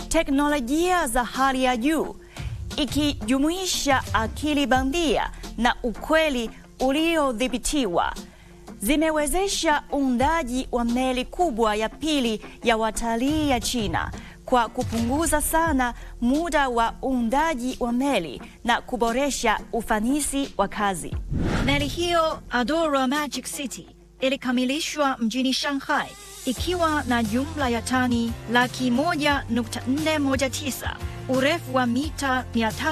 teknolojia za hali ya juu ikijumuisha akili bandia na ukweli uliodhibitiwa zimewezesha uundaji wa meli kubwa ya pili ya watalii ya China kwa kupunguza sana muda wa uundaji wa meli na kuboresha ufanisi wa kazi. Meli hiyo Adora Magic City ilikamilishwa mjini Shanghai ikiwa na jumla ya tani laki moja nukta nne moja tisa, urefu wa mita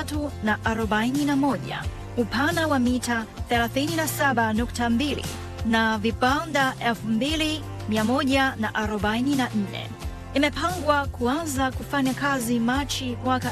341, upana wa mita 37.2 na vibanda 2144. Imepangwa kuanza kufanya kazi Machi mwaka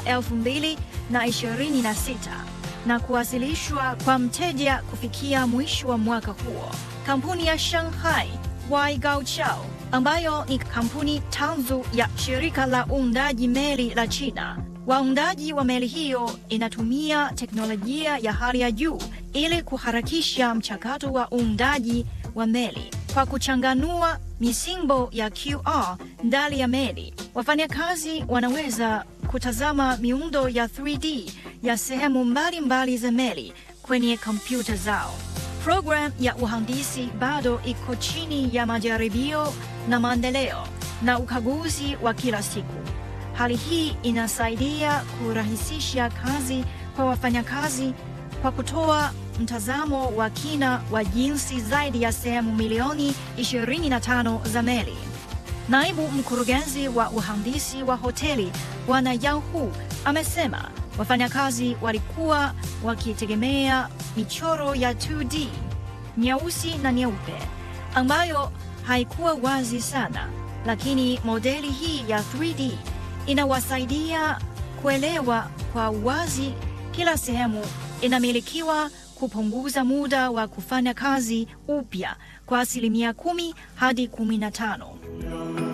2026 na kuwasilishwa kwa mteja kufikia mwisho wa mwaka huo. Kampuni ya Shanghai Waigaoqiao ambayo ni kampuni tanzu ya shirika la uundaji meli la China. Waundaji wa meli hiyo inatumia teknolojia ya hali ya juu ili kuharakisha mchakato wa uundaji wa meli kwa kuchanganua misimbo ya QR ndani ya meli. Wafanyakazi wanaweza kutazama miundo ya 3D ya sehemu mbalimbali za meli kwenye kompyuta zao. Program ya uhandisi bado iko chini ya majaribio na maendeleo na ukaguzi wa kila siku. Hali hii inasaidia kurahisisha kazi kwa wafanyakazi kwa kutoa mtazamo wa kina wa jinsi zaidi ya sehemu milioni 25 za meli. Naibu mkurugenzi wa uhandisi wa hoteli Bwana Yao Hu amesema wafanyakazi walikuwa wakitegemea michoro ya 2D nyeusi na nyeupe ambayo haikuwa wazi sana, lakini modeli hii ya 3D inawasaidia kuelewa kwa wazi kila sehemu inamilikiwa, kupunguza muda wa kufanya kazi upya kwa asilimia kumi hadi kumi na tano.